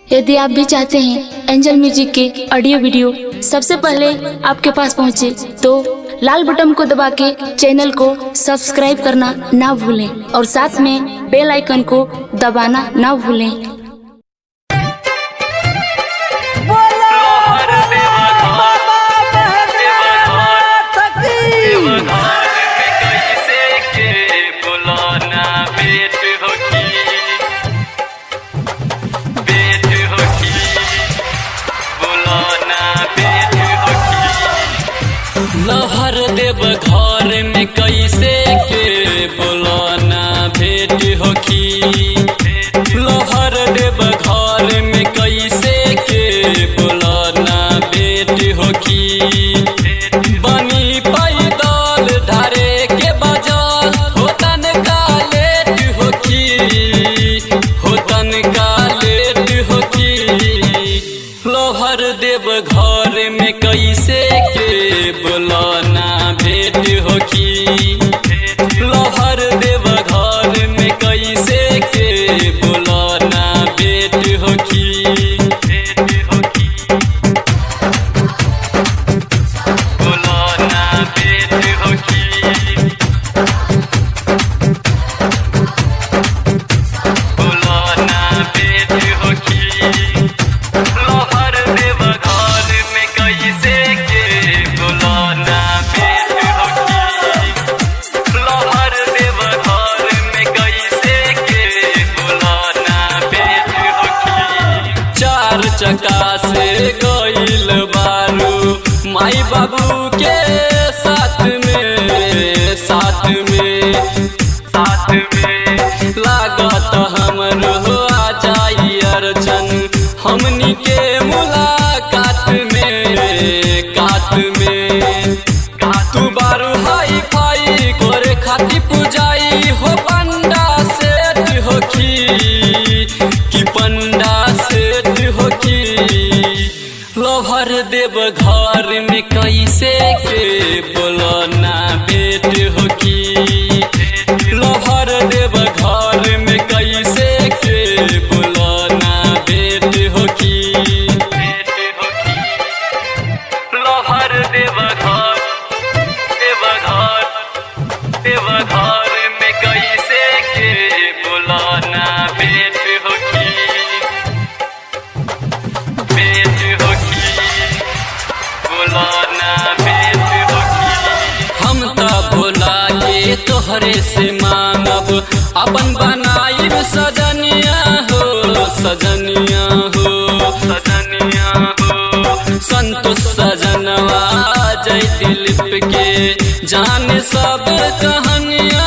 यदि आप भी चाहते हैं एंजल म्यूजिक के ऑडियो वीडियो सबसे पहले आपके पास पहुंचे तो लाल बटन को दबा के चैनल को सब्सक्राइब करना ना भूलें और साथ में बेल आइकन को दबाना ना भूलें लोहर देवा कैसे के बुलाना बेट होकी बेट होकी बुलाना बेट होकी लहर देव घर में कैसे के बुलाना भेट होकी लहर देव घर में कैसे के बुलाना भेट होकी बनी पैदल धारे के बाजार होतन का लेट होकी होतन का लेट होकी लोहर देव घर में कैसे के बुलाना भेट होकी लोहर देव घर में कैसे के बुलाना भेट होकी भेट होकी बुलाना भेट होकी बुलाना भेट होकी लोहर देव घर में कैसे के बुलाना भेट होकी लोहर देव घर में कैसे के बुलाना भेट होकी चार चक्का से गइल बारू माई बाबू के साथ में साथ में साथ में लागत हमर हो आ जाई अर्चन हमनी के मुलाकात में कात में तू बारू हाई फाई करे खाती पुजाई हो पंडा सेठ होखी कि पंडा सेठ होखी लोहर देव घर में कैसे के बोलना बेट होखी लोहर देव घर में कैसे के बोलना बेट होखी बेट होखी लोहर देव घर देव घर देव घर में कैसे के बुलाना बेट होकी बेट होकी बुलाना बेट होकी हम त भोला के तोहरे से मांगब अपन बनाइब सजनिया हो सजनिया हो सजनिया हो संतोष सजनवा जय दिलीप के जान सब कहानिया